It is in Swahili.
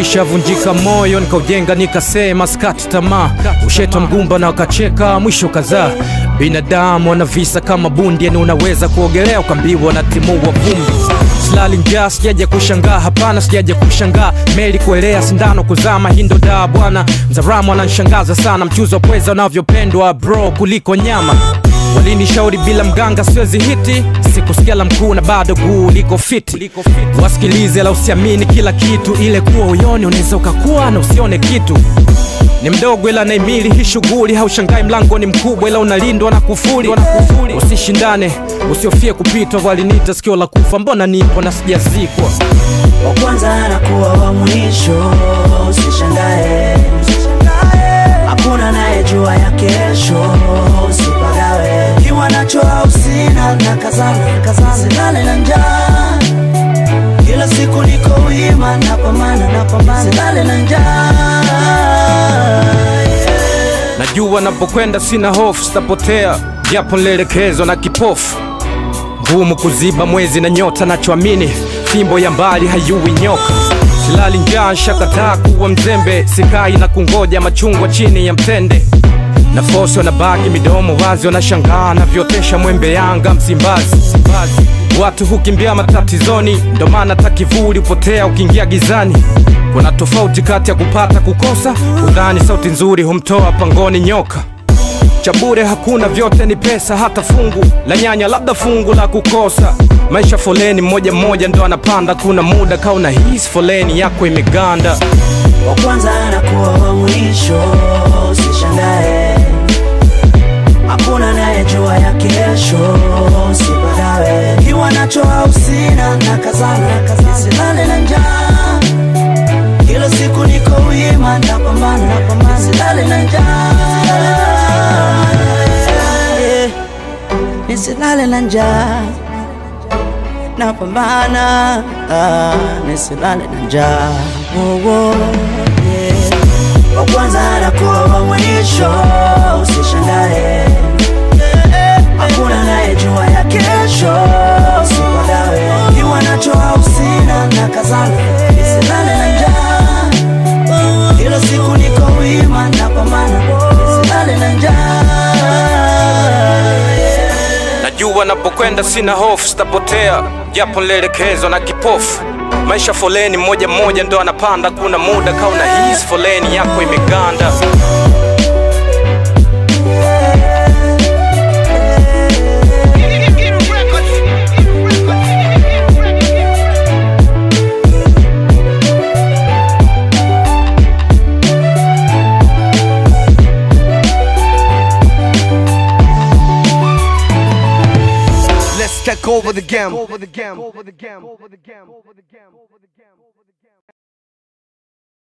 Nilishavunjika moyo nikaujenga, nikasema skati tamaa, ushetwa mgumba na wakacheka, mwisho kadhaa. Binadamu wana visa kama bundi, yani unaweza kuogelea ukambiwa na timua vumbi. Silali njaa, sijaja kushangaa, hapana, sijaja kushangaa. Meli kuelea, sindano kuzama, hii ndo daa bwana. Mzaramu ananishangaza sana, mchuzi wa pweza unavyopendwa bro kuliko nyama. Walinishauri bila mganga siwezi hiti, sikusikia la mkuu na bado guu liko fiti. Wasikilize la usiamini kila kitu, ile kuwa uyoni unaweza ukakuwa na usione kitu. Ni mdogo ila naimili hii shughuli, haushangai mlango ni mkubwa ila unalindwa na kufuli. Usishindane, usiofie kupitwa, walinita sikio la kufa, mbona nipo na sijazikwa. wa kwanza anakuwa wa mwisho, usishangae, hakuna anayejua ya kesho, usipagawe kiwa nacho au sina, na kazana kazana, silale na njaa, kila siku niko wima, napambana napambana, silale na njaa yeah. Najua napokwenda sina hofu, sitapotea japo nilielekezwa na kipofu. Ngumu kuziba mwezi na nyota, nachoamini fimbo ya mbali hayui nyoka. Silali njaa, shakataa kuwa mzembe, sikai na kungoja machungwa chini ya mtende. Nafosi wanabaki midomo wazi, wanashangaa navyotesha mwembe Yanga Msimbazi. Watu hukimbia matatizoni, ndo maana hata kivuli hupotea ukiingia gizani. Kuna tofauti kati ya kupata kukosa, udhani sauti nzuri humtoa pangoni nyoka cha bure hakuna, vyote ni pesa, hata fungu la nyanya, labda fungu la kukosa. Maisha foleni, mmoja mmoja ndo anapanda, kuna muda kauna hisi foleni yako imeganda. wa kwanza anakuwa wa mwisho, usishangae, hakuna anayejua ya kesho, usipagawe kiwa nacho au sina, na kazana silale na njaa, kila siku niko wima, napambana napambana, silale na njaa yeah. nisilale na njaa napambana ah, nisilale na njaa oh, oh, yeah. wa kwanza anakuwa wa mwisho, usishangae, hakuna anayejua ya kesho, usipagawe kiwa nacho au sina, na kazana nisilale na njaa, kila siku niko wima, napambana nisilale na njaa yeah. Najua napokwenda sina hofu, sitapotea japo nilielekezwa na kipofu. Maisha foleni, mmoja mmoja ndo anapanda, kuna muda kauna hisi foleni yako imeganda. Let's take over the game. Over the game. Over the game. Over the game. Over the game. Over the game.